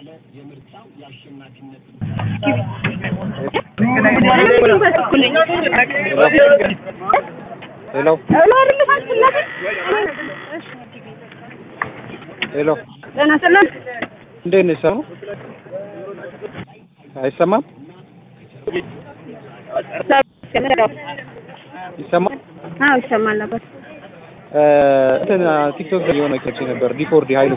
ሄሎ ሄሎ ጤና ይስጥልን። እንዴት ነሽ? ሰው አይሰማም? ይሰማል? አዎ ይሰማል ነበር። እ እንትን ቲክቶክ ላይ የሆነ ኬች ነበር ዲፎርዲ ሀይሉ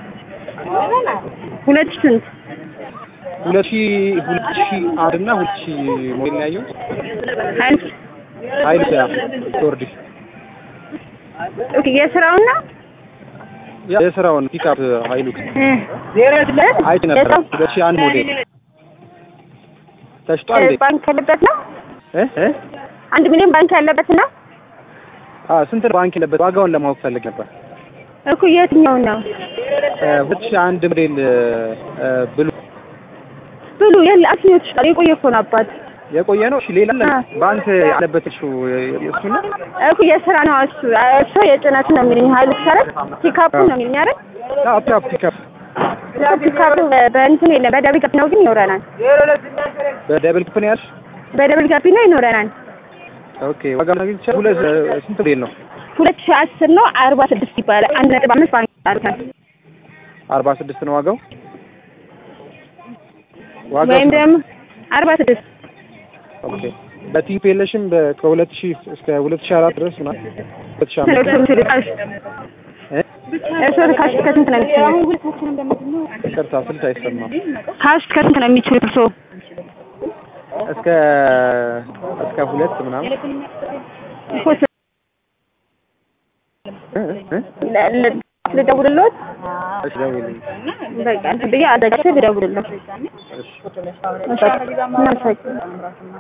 ሁለት ሺህ ስንት? ሁለት ሺህ ሁለት ሺህ አንድ እና ሁለት ሺህ ሞዴል ነው ያየሁት። ሀይል ሀይሉ ያ ዲፎርዲ ኦኬ፣ የስራውን ነው ያ የስራውን ፒክአፕ ሀይሉ እ አይቼ ነበር። ሁለት ሺህ አንድ ሞዴል ተሽጧል እንዴ? ባንክ ያለበት ነው። እ እ አንድ ሚሊዮን ባንክ ያለበት ነው አ ስንት ባንክ የለበት ዋጋውን ለማወቅ ፈልግ ነበር። እኮ የትኛውን ነው እ ሁለት ሺህ አንድ ሞዴል እ ብሉ ብሉ? የለ አስኞች ቃል የቆየ እኮ ነው አባት የቆየ ነው። እሺ ሌላ አለ? አ። ባንክ ያለበት እሱ እሱ ነው። እኮ የስራ ነው እሱ እሱ የጭነት ነው የሚልኝ ሀይሉ ሰረት ፒካፑ ነው የሚልኝ አይደል? አዎ ፒክአፕ ፒክአፕ እኮ ፒካፑ በእንትን የለም በደብል ጋቢ ነው ግን ይኖረናል። በደብል ክፍል ያልሽ በደብል ጋቢ ነው ይኖረናል። ኦኬ ዋጋ ማግኘት ይቻላል። ሁለት ስንት ሞዴል ነው? ሁለት ሺህ አስር ነው አርባ ስድስት ይባላል። አንድ ነጥብ አምስት ባንክ አርጋል አርባ ስድስት ነው ዋጋው። ዋጋው ወይም ደግሞ አርባ ስድስት ኦኬ በቲፕ የለሽም በ- ከሁለት ሺህ እስከ ሁለት ሺህ አራት ድረስ ምናምን ሁለት ሺህ አምስት እ? እርስዎ ካሽ ከስንት ነው የሚችሉት? ይቅርታ ስልት አይሰማም። ካሽ ከስንት ነው የሚችሉት እርስዎ? እስከ እስከ ሁለት ምናምን እኮ እ? እ? ለ- ለ- ልደውልልዎት? እሺ ደውይልኝ። በቃ እንትን ብዬ አዘጋጅቼ ልደውልልዎት። እሺ እናመሰግናለን።